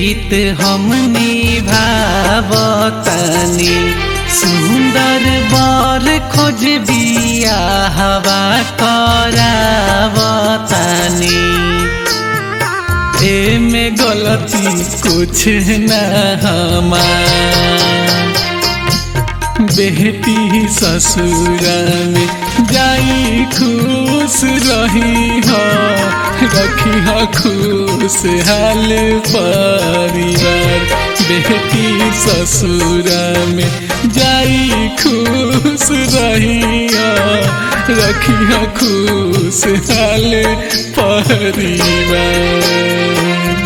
रीत हम निभावतनी सुंदर बर खोज बिया हवा करावतनी एमे गलती कुछ न हमार बेटी ससुरा में जाई खुश रही हो रखी हो खुश हाल परिवार बेटी ससुरा में जाई खुश रही हो रखी हो खुश हाल परिवार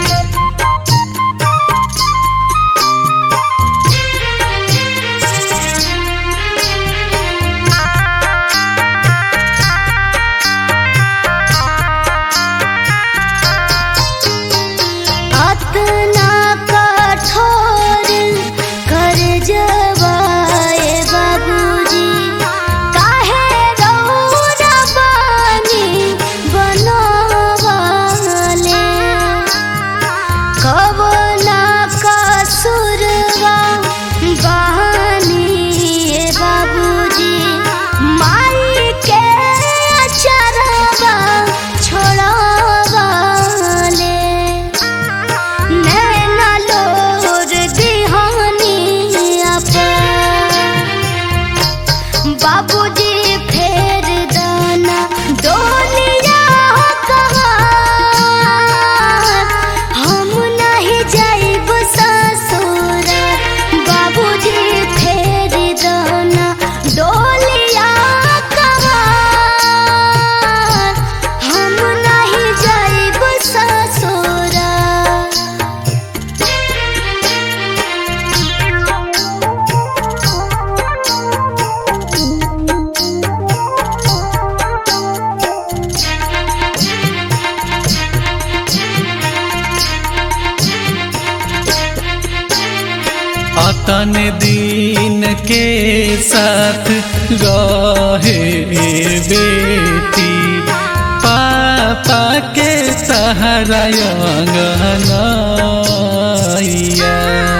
अतना कठोर कर जवाए बाबूजी काहे रौरा बानी बनवाले कवना कसुरवा बहानी बाबूजी माई के अचरवा छोड़वाले नैना लोर दिहानी बाबूजी फेर दाना डोलिया कहाँ हम नहीं जाइब ससुर बाबूजी फेर दाना डोलिया कहाँ हम नहीं जाइब ससुर अतन दिन के साथ रहे बेटी पापा के सहारा अंगनैया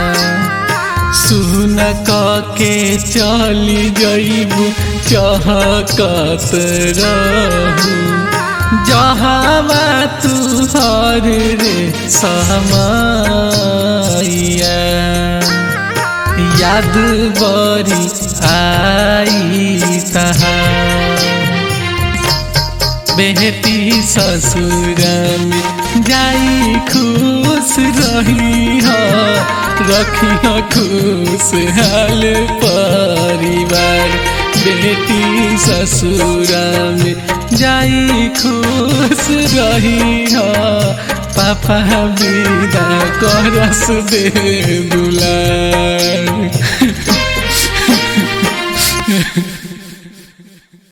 सुन क के चली जइबू चहकत रहू जहावा तू हर रे समैया याद बरी आई तहार बेटी ससुर में जाई खुश रही हो रखी हो खुश हाल परिवार बेटी ससुर में जाई खुश रही हो पापा विदा करस दे दुलार